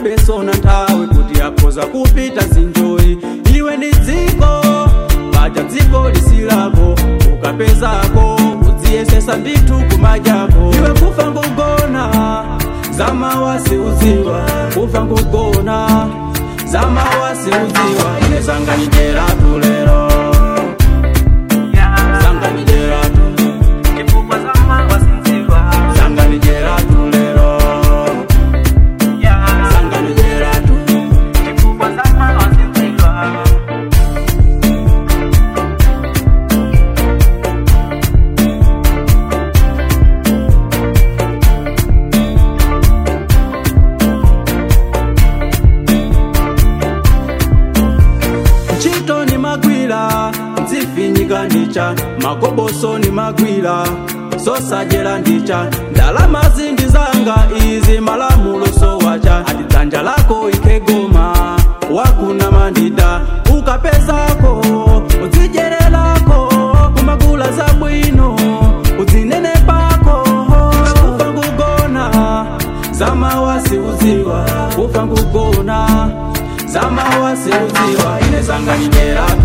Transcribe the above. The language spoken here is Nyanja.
palibeso na nthawi kuti akhoza kupita zinjoyi iwe ndi dziko paja dziko lisilako ukapezako udziyesesa ndithu kumajako iwe kufa ngugona zamawasi udziwa kufa ngugona zamawasi udziwa ine sanganijeratu lero sanganijeratu chifukwa zamawasinziwa sanganijeratu lero sanganijeratu chifukwa zamawasinziwa ntchito ni magwira nzifinyika ndicha makoboso ni magwira zosajera ndicha ndalama zindi zanga izi malamulo sowacha ati dzanja lako ikegoma wakuna mandida ukapezako udzijerelako kumagula zabwino udzinenepako kufa ngugona zamawasi udziwa kufa ngugona zamawasi udziwa ine sanganijeratu